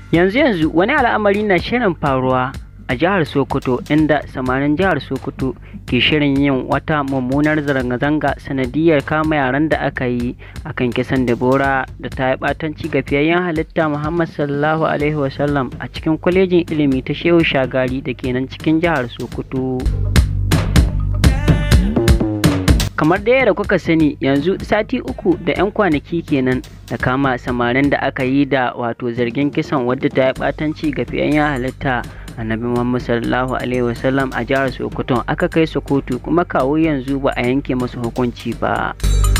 yanzu yanzu wani al'amari na shirin faruwa a jihar sokoto inda samarin jihar sokoto ke shirin yin wata mummunar zanga-zanga sanadiyar kama yaran da aka yi a kan kisan debora da ta yi batanci ga fiyayyen halitta muhammad sallallahu alaihi wasallam a cikin kwalejin ilimi ta shehu shagari da ke nan cikin jihar sokoto kamar da yadda kuka sani yanzu sati uku da 'yan kwanaki kenan da kama samarin da aka yi da wato zargin kisan wadda ta yi batanci ga fiyayyen halitta annabi muhammad sallallahu alaihi wasallam a jihar sokoto aka kai su kotu kuma kawo yanzu ba a yanke masu hukunci ba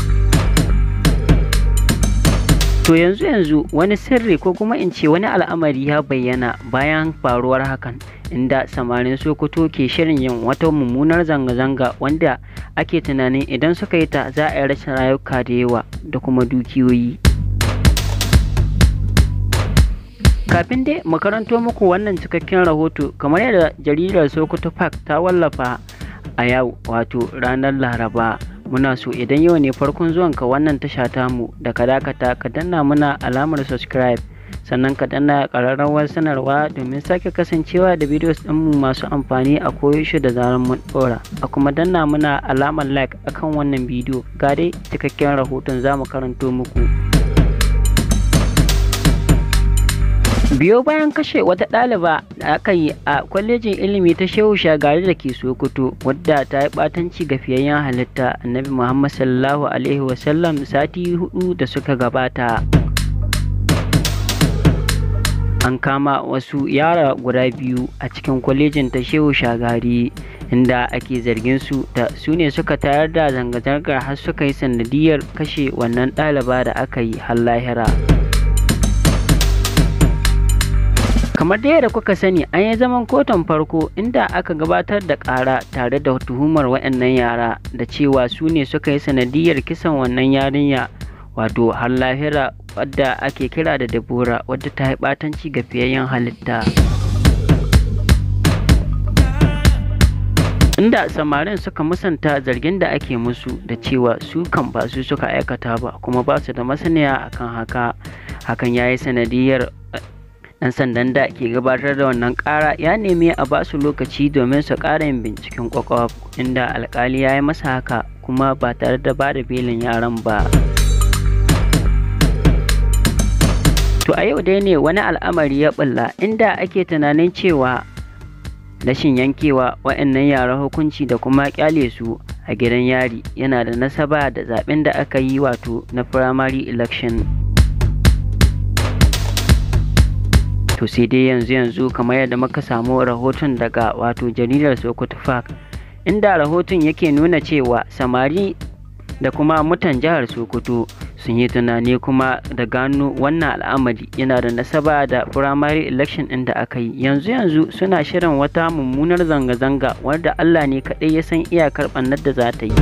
to yanzu yanzu wani sirri ko kuma in ce wani al'amari ya bayyana bayan faruwar hakan inda samarin sokoto ke shirin yin wata mummunar zanga-zanga wanda ake tunanin idan suka yi ta za a yi rashin rayuka da yawa da kuma dukiyoyi kafin dai makaranto muku wannan cikakken rahoto kamar yadda jaridar sokoto park ta wallafa a yau wato ranar laraba muna so idan yau ne farkon zuwanka wannan tasha tamu da ka dakata ka danna muna alamar subscribe sannan ka danna ƙararrawar sanarwa domin sake kasancewa da bidiyos ɗinmu masu amfani a koyaushe da zarar mun ɗora a kuma danna muna alamar like akan wannan bidiyo ga dai cikakken rahoton za mu karanto muku biyo bayan kashe wata ɗaliba da aka yi a kwalejin ilimi ta shehu shagari da ke sokoto wadda ta yi ɓatanci ga fiyayyen halitta annabi muhammad sallallahu alaihi wasallam sati hudu da suka gabata an kama wasu yara guda biyu a cikin kwalejin ta shehu shagari inda ake zargin su da su ne suka tayar da zanga-zangar har suka yi sanadiyar kashe wannan ɗaliba da aka yi har lahira kamar da yadda kuka sani an yi zaman kotun farko inda aka gabatar da ƙara tare da tuhumar waɗannan yara da cewa su ne suka yi sanadiyar kisan wannan yarinya wato har lahira wadda ake kira da Debora wadda ta yi ɓatanci ga fiyayyen halitta. Inda samarin suka musanta zargin da ake musu da cewa su kan ba su suka aikata ba kuma ba su da masaniya akan haka hakan ya yi sanadiyar ɗan sandan da ke gabatar da wannan ƙara ya nemi a ba su lokaci domin su ƙara yin binciken kwakwaf inda alkali ya yi masa haka kuma ba tare da ba da belin yaran ba. To a yau dai ne wani al'amari ya bulla inda ake tunanin cewa rashin yankewa wa'annan yara hukunci da kuma kyale su a gidan yari yana da nasaba da zaben da aka yi wato na primary election. To sai dai yanzu yanzu kamar yadda muka samu rahoton daga wato jaridar Sokoto Park inda rahoton yake nuna cewa samari da kuma mutan jihar Sokoto sun yi tunani kuma da gano wannan al'amari yana da nasaba da primary election ɗin da aka yi yanzu yanzu suna shirin wata mummunar zanga-zanga wadda Allah ne kaɗai ya san iyakar ɓannar da za ta yi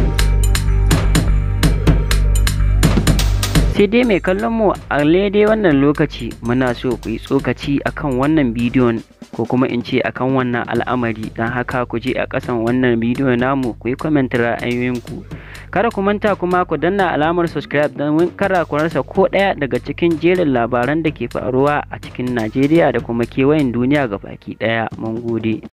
sai dai mai kallon mu a daidai wannan lokaci muna so ku yi tsokaci akan wannan bidiyon ko kuma in ce akan wannan al'amari don haka ku je a ƙasan wannan bidiyo namu ku yi comment ra'ayoyinku kada ku manta kuma ku danna alamar subscribe don kara ku rasa ko ɗaya daga cikin jerin labaran da ke faruwa a cikin Najeriya da kuma kewayen duniya ga baki ɗaya mun gode